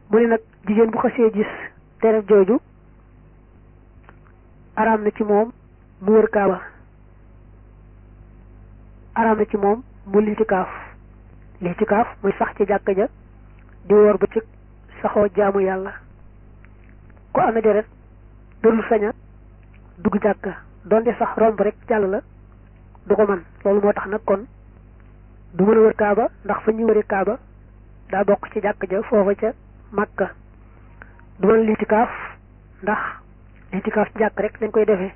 mu ne nag jigéen bu xasee gis deret jooju araam na ci moom mu wër kaaba araam na ci moom mu litikaaf litikaaf muy sax ci jàkka ja di woor ba ci saxoo jaamu yàlla ku amee deret dërul saña dugg jàkka donte sax romb rek jàll la du ko man loolu moo tax nag kon du mën a wër kaaba ndax fa ñuy wëri kaaba daa bokk ci jàkka ja foofa ca Makka du mën litikaaf ndax litikaaf ci jàkk rek dañ koy defee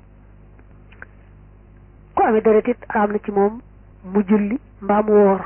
ku amee deret it araam na ci moom mu julli mbaa mu woor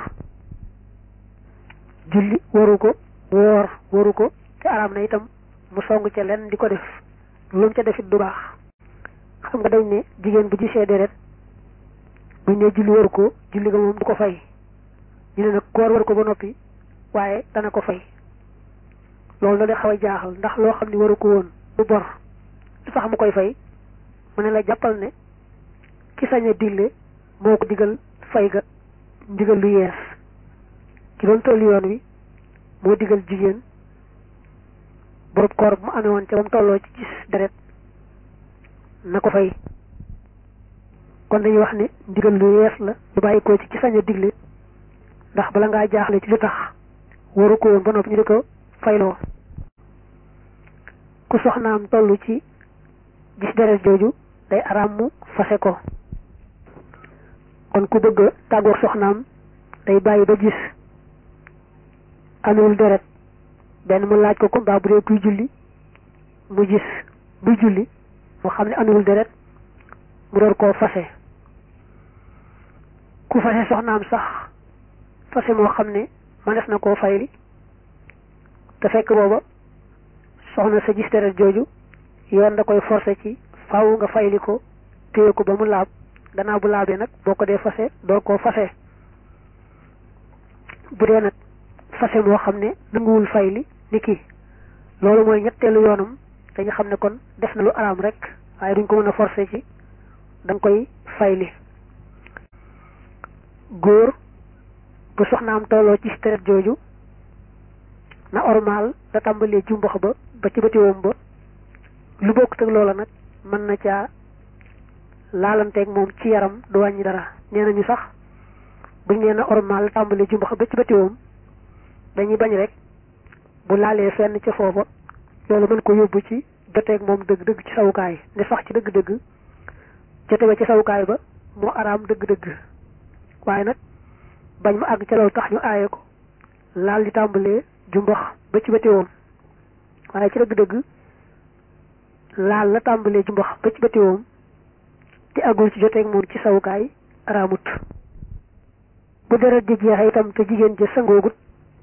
julli waru ko woor waru ko te araam na itam mu song ca lenn di ko def lu mu ca defit du baax xam nga dañ ne jigéen bu gisee deret buñ ne julli waru ko julli ga moom du ko fay ñu ne nag koor waru ko ba noppi waaye dana ko fay loolu la de xaw a jaaxal ndax loo xam ne waru ko woon bu bor lu tax mu koy fay mu ne la jàppal ne ki sañ a digle moo ko digal fay ga ndigal lu yees ki doon tollu yoon wi moo digal jigéen borom koor bu mu amee woon ca ba mu tolloo ci gis deret na ko fay kon dañuy wax ne ndigal lu yees la lu bàyyi ko ci ki sañ a digle ndax bala ngaa jaaxle ci lu tax waru ko woon ba noppi ñu di ko fayloo ku soxnaam toll ci gis deret jooju day araam mu fase ko kon ku bëgg a tàggoog soxnaam day bàyyi ba gis amewul deret benn mu laaj ko ko mbaa bu dee kuy julli mu gis buy julli mu xam ne amewul deret mu door koo fase ku fase soxnaam sax fase moo xam ne mënees na koo fayli te fekk booba soxna sa gis deret jooju yoon da koy forcé ci faaw nga fayli ko téye ko ba mu laab gannaaw bu laabee nag boo ko dee fase door koo fase bu dee nag fase moo xam ne nanguwul fayli ni ki loolu mooy ñetteelu yoonam dañu xam ne kon def na lu araam rek waaye duñ ko mën a forcé ci da nga koy fayli góor bu soxnaam tolloo ci deret jooju na ormal da tàmbalee jumbax ba ba ci batiwoom ba lu bokk teg loola nag mën na caa laalanteeg moom ci yaram du wàññi dara nee nañu sax buñ nee na ormal tàmbalee jumbax ba ci batiwoom dañuy bañ rek bu laalee fenn ca foofa loolu mën ko yóbbu ci joteeg moom dëgg-dëgg ci sawukaay ne sax ci dëgg-dëgg jote ba ci sawukaay ba moo araam dëgg-dëgg waaye nag bañ mu àgg ca loolu tax ñu aaye ko laal di tàmbalee jumbax ba ci batiwoom waaye ci dëgg-dëgg laal la tàmbalee jumbax ba ci batiwoom te àggul ci joteeg moom ci sawukaay araamut bu deret di jeexe itam te jigéen ja sangoogut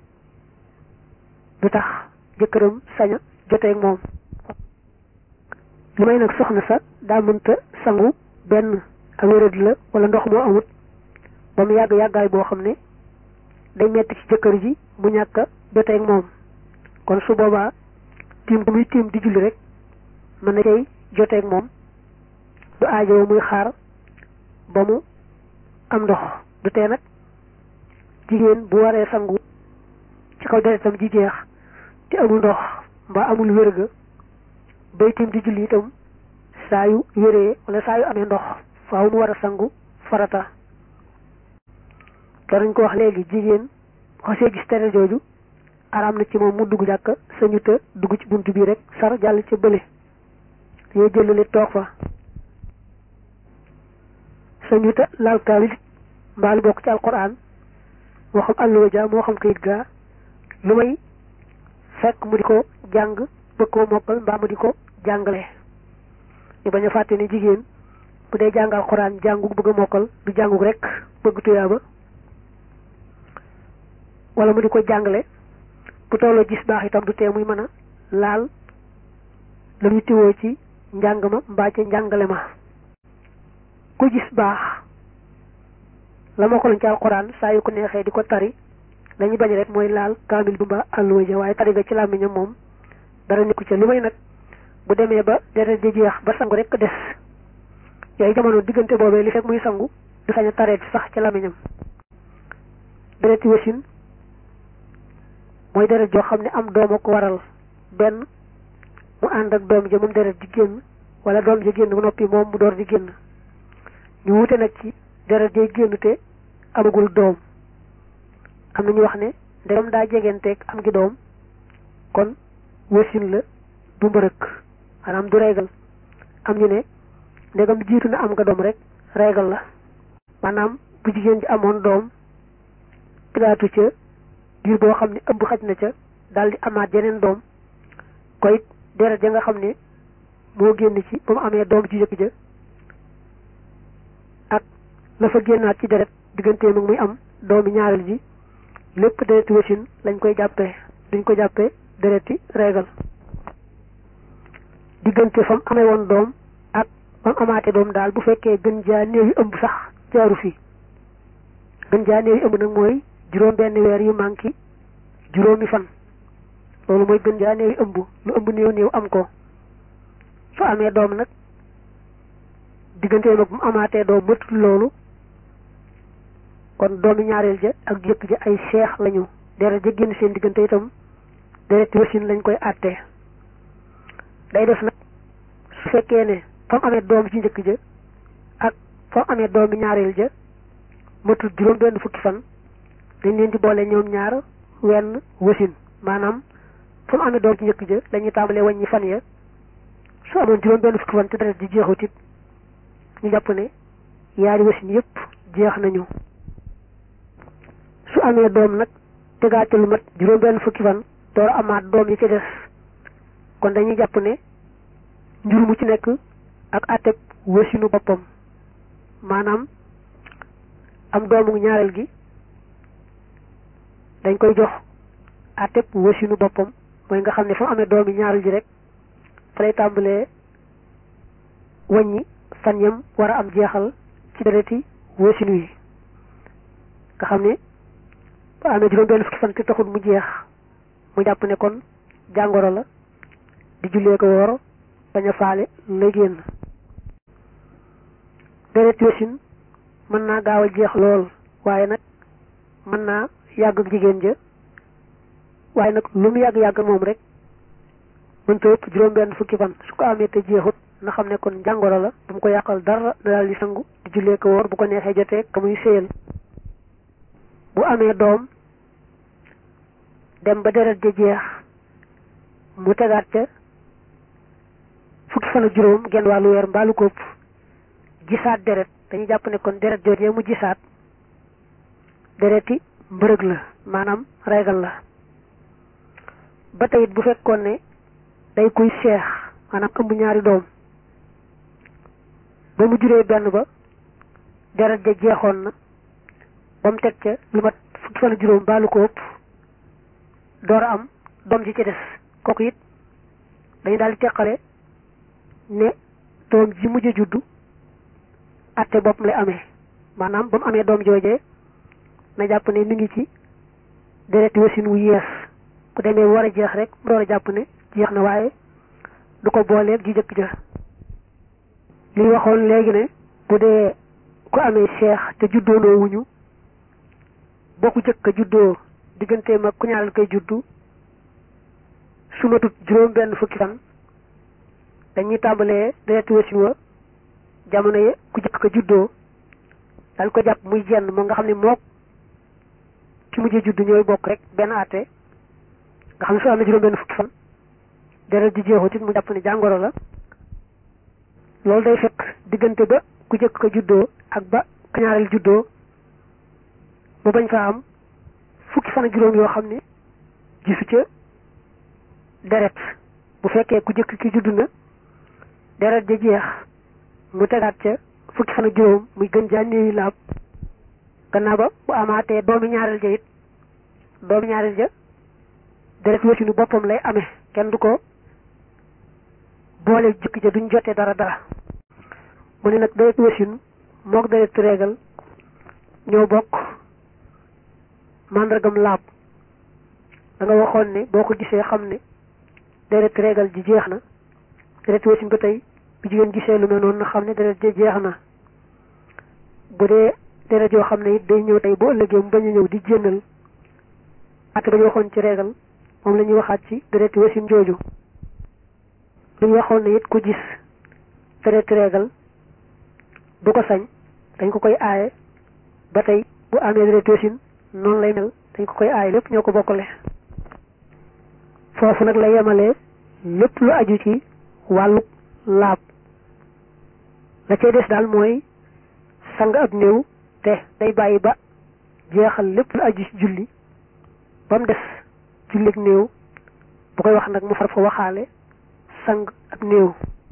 du tax jëkkëram saña joteeg moom li may nag soxna sa daa mënta sangu benn ak wéradi la wala ndox moo amut ba mu yàgg yàggaay boo xam ne day metti ci jëkkër ji mu ñàkk a joteeg moom kon su boobaa tiim bu muy tiim di julli rek mën na cay joteeg moom du aajoo muy xaar ba mu am ndox du tee nag jigéen bu waree sangu ci kaw deretam ji jeex te amul ndox mbaa amul wérga bay tiim di julli itam saa yu wéree wala saa yu amee ndox faaw mu war a sangu farata te dañ ko wax léegi jigéen xasee gis tere jooju araam na ci moom mu dugg jàkk sañu te dugg ci bunt bii rek sar jàll ca bële yoo jëlale toog fa sañu te laal kaamil mbaa lu bokk ci alquran moo xam àlluwa ja moo xam kayit gaa lu may fekk mu di ko jàng bëgg koo mokkal mbaa mu di ko jàngale ñu bañ a fàtte ne jigéen bu dee jàng alquran jàngu bëgg a mokkal du jàngu rek bëgg tuyaaba wala mu di ko jàngale bu tolloo gis baax itam du tee muy mën a laal la muy tiwoo ci njàng ma mbaa ca njàngale ma ku gis baax la ma ko lañ ci alxuraan saa yu ko neexee di ko tari lañu bañ rek mooy laal kaamil bi mbaa àlluwa ja waaye tari ga ci làmmiñam moom dara nekku ca lu may nag bu demee ba deret di jeex ba sangu rek des yooyu jamono diggante boobee li fekk muy sangu du sañ a tareet sax ci làmmiñam dereti wasin mooy deret joo xam ne am doom a ko waral benn mu ànd ak doom ja moom deret di génn wala doom ja génn ba noppi moom mu door di génn ñu wute nag ci deret jay génn te amagul doom am na ñu wax ne ndegam daa jegenteeg am gi doom kon wasin la du mbërëk maanaam du reegal am ñu ne ndegam jiitu na am nga doom rek reegal la maanaam bu jigéen ji amoon doom tigaatu ca diir boo xam ne ëmb xaj na ca daal di amaat yeneen doom koy deret ja nga xam ne moo génn ci ba mu amee doom ci jëkk ja ak la fa génnaat ci deret digganteem ak muy am doomi ñaareel ji lépp dereti wasin lañ koy jàppee duñ ko jàppee dereti reegal diggante fa mu amee woon doom ak ba mu amaatee doom daal bu fekkee gën jaa néew yu ëmb sax jaaru fi gën jaa néew yu ëmb nag mooy juróom benn weer yu manqué juróomi fan loolu mooy gën jaa néew yu ëmb lu ëmb néew néew am ko su amee doom nag diggante mag bu mu amaatee doom mëtul loolu kon doomi ñaareel ja ak jëkk ja ay seex lañu deret ja génn seen diggante itam deret wasin lañ koy àttee day def nag su fekkee ne fa mu amee doom ci njëkk ja ak fa mu amee doomi ñaareel ja matul juróom benn fukki fan dañ leen di boole ñoom ñaar wenn wasin maanaam fa mu amee doom ci njëkk ja lañuy tàmbalee wàññi fan ya su amoon juróom benn fukki fan te deret ji jeexut it ñu jàpp ne yaari wasin yépp jeex nañu su amee doom nag tegaate lu mat juróom benn fukki fan door amaat doom yi ci des kon dañuy jàpp ne njur mu ci nekk ak àtteb wasinu boppam maanaam am doomu ñaareel gi dañ koy jox àtteb wasinu boppam mooy nga xam ne fa mu amee doomi ñaareel ji rek fa lay tàmbalee wàññi fan yam war a am jeexal ci dereti wasinu yi nga xam ne ba amee juróom benn fukki fan te taxul mu jeex mu jàpp ne kon jàngoro la di jullee ko woor bañ a faale lay génn deret wasin mën naa gaaw a jeex lool waaye nag mën naa yàgg ak jigéen ja waaye nag lu mu yàgg-yàgg moom rek mënta ëpp juróom benn fukki fan su ko amee te jeexut na xam ne kon jàngoro la bu mu ko yàqal dara na daal di sangu di jullee ko woor bu ko neexee jotee ka muy séyal bu amee doom dem ba deret ja jeex mu tegaat ca fukki fan ak juróom genn wàllu weer mbaalu kopp gisaat deret dañuy jàpp ne kon deret joojee mu gisaat dereti mbërëg la maanaam reegal la ba tey it bu fekkoon ne day kuy seex maanaam ëmb ñaari doom ba mu juree benn ba deret ja jeexoon na ba mu teg ca lu mat fukki fan ak juróom mbaalu ko ëpp door a am doom ji ci des kooku it dañu daal di teqale ne doom ji mujj a juddu atte bopp lay amee maanaam ba mu amee doom joojee na jàpp ne mi ngi ci dereti wasin wu yees ku demee war a jeex rek mu door a jàpp ne jeex na waaye du ko booleeg ji jëkk ja li waxoon léegi ne bu dee ku amee seex te juddoonoo wuñu bokku jëkk a juddoo digganteem ak ku ñaareel koy juddu su matut juróom benn fukki fan dañuy tàmbalee dereti wasin wa jamono ye ku jëkk ko juddoo dañ ko jàpp muy jenn moo nga xam ne mook ki mujjee juddu ñooy bokk rek benn àtte nga xam ne su amee juróom benn fukki fan deret ji jeexut it mu jàpp ne jàngoro la loolu day fekk diggante ba ku jëkk ko juddoo ak ba ka ñaareel juddoo mu bañ fa am fukki fan ak juróom yoo xam ne gisu ca deret bu fekkee ku jëkk ki juddu na deret ja jeex mu tegaat ca fukki fan ak juróom muy gën jaa néewi laab gannaaw ba bu amaatee doomi ñaareel ja it doomi ñaareel ja deret wasinu boppam lay amee kenn du ko boole jëkk ja duñ jotee dara dara mu ne nag deret wasinu mook deret reegal ñoo bokk màndargam laab da nga waxoon ne boo ko gisee xam ne deret reegal ji jeex na deret wasin ba tey bu jigéen gisee lu mel noonu na xam ne deret ji jeex na bu dee deret yoo xam ne it day ñëw tey bu ëllëgee mu bañ a ñëw di jénnal ak dañu waxoon ci reegal moom la ñuy waxaat ci dereti wasin jooju duñ waxoon ne it ku gis dereti reegal du ko sañ dañ ko koy aaye ba tey bu amee dereti wasin noonu lay mel dañ ko koy aaye lépp ñoo ko bokkale foofu nag la yemalee lépp lu aju ci wàllu laab la cay des daal mooy sang ab néew te day bàyyi ba jeexal lépp lu aju ci julli ba mu des jullig néew bu koy wax nag mu far fa waxaale sang ab néew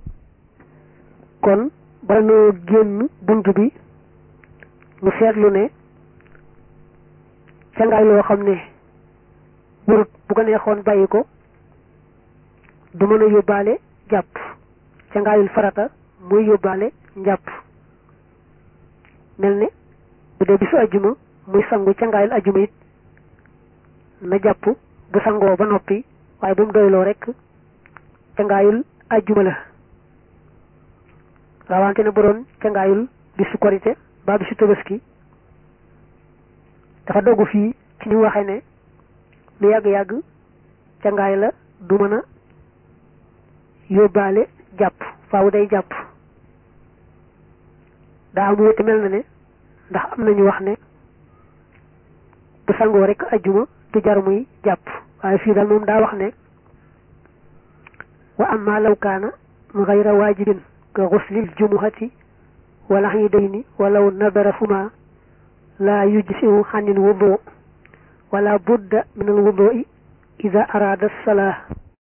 kon bala noo génn bunt bi mu seetlu ne cangaay loo xam ne wurut bu ko neexoon bàyyi ko du mën a yóbbaale jàpp cangaayul farata muy yóbbaale njàpp mel ne bu dee bisu ajjuma muy sangu cangaayul ajjuma it na jàpp bu sangoo ba noppi waaye bu mu doyloo rek cangaayul ajjuma la rawante ne bu doon cangaayul bisu korite ba bisu tabaski dafa doggu fii ci ñu waxe ne lu yàgg-yàgg cangaay la du mën a yóbbaale jàpp faaw day jàpp daa am wute mel na ne ndax am nañu wax ne bu sangoo rek ajjuma du jar muy jàpp waaye fii daal moom daa wax ne wa amma law kaana gayra waajibin ka xuslil jumuhati wala xidayni walaw nadara fuma laa yujsiu xanil wudu wala budda min al wudui ida araada salaa